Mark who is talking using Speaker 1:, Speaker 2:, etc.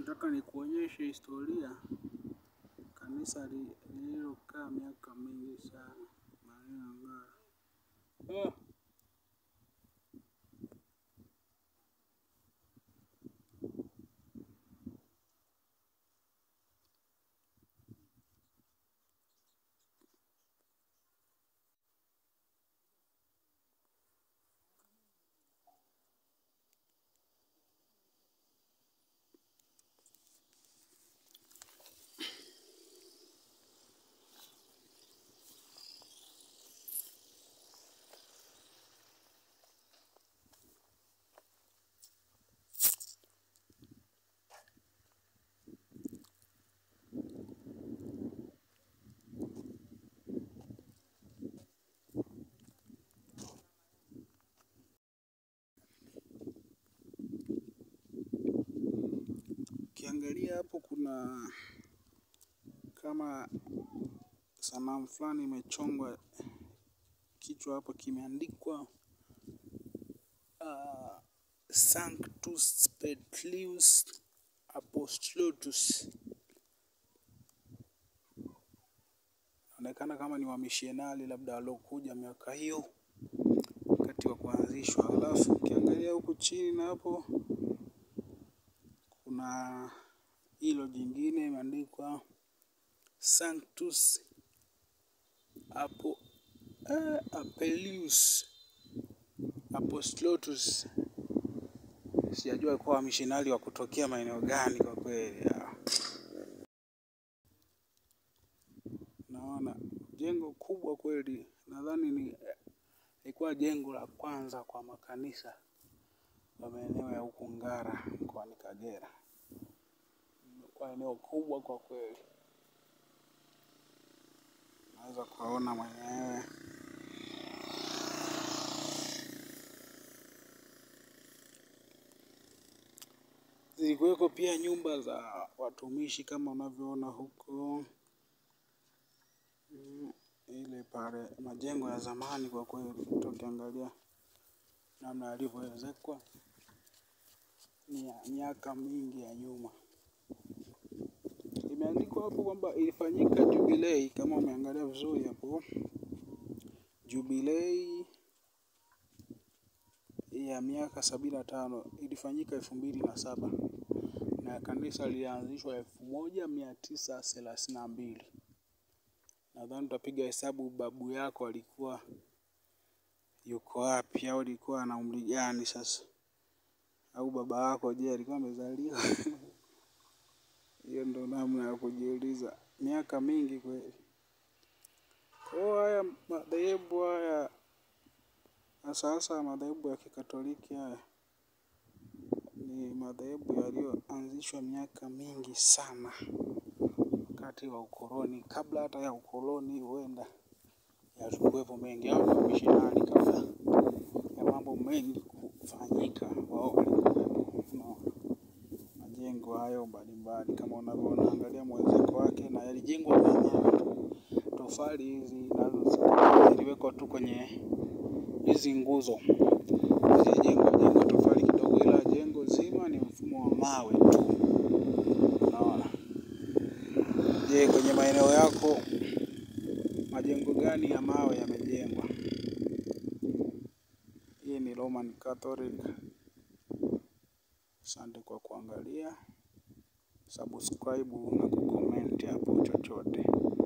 Speaker 1: Nataka nikuonyeshe historia kanisa lililokaa miaka mingi sana maeneo ya Ngara. Ukiangalia hapo kuna kama sanamu fulani imechongwa, kichwa hapo kimeandikwa uh, Sanctus Petlius Apostolatus. Inaonekana kama ni wamishionari labda waliokuja miaka hiyo wakati wa kuanzishwa. Alafu ukiangalia huku chini na hapo kuna hilo jingine imeandikwa Sanctus Apo, eh, Apelius Apostolatus. Sijajua alikuwa wamishionari wa kutokea maeneo gani kwa kweli. Naona jengo kubwa kweli, nadhani ni ilikuwa jengo la kwanza kwa makanisa kwa maeneo ya huku Ngara mkoani Kagera. Kwa eneo kubwa kwa kweli, naweza kuwaona mwenyewe. Zilikuweko pia nyumba za watumishi kama unavyoona huko. Mm, ile pale majengo ya zamani kwa kweli, tukiangalia namna yalivyoezekwa ni ya miaka mingi ya nyuma. Imeandikwa hapo kwamba ilifanyika jubilei, kama umeangalia vizuri hapo, jubilei ya miaka sabini na tano ilifanyika elfu mbili na saba na kanisa lilianzishwa elfu moja mia tisa thelathini na mbili. Nadhani utapiga hesabu babu yako alikuwa yuko wapi, au alikuwa na umri gani sasa, au baba yako je, alikuwa amezaliwa? Hiyo ndo namna ya kujiuliza, miaka mingi kweli. Kwa haya madhehebu haya hasa hasa madhehebu ya Kikatoliki haya ni madhehebu yaliyoanzishwa miaka mingi sana, wakati wa ukoloni. Kabla hata ya ukoloni, huenda yalikuwepo mengi, au wamishonari kabla ya mambo mengi kufanyika, wao walikuwepo. Unaona majengo hayo mbalimbali kama unavyoona, angalia mwezeko wake, na yalijengwa kwa mawe tu. Tofali hizi nazo ziliwekwa tu kwenye hizi nguzo, zilijengwa jengwa tofali kidogo, ila jengo zima ni mfumo wa mawe tu. Unaona? Je, kwenye maeneo yako majengo gani ya mawe yamejengwa? Hii ni Roman Catholic. Asante kwa kuangalia, subscribe na kucomment hapo chochote.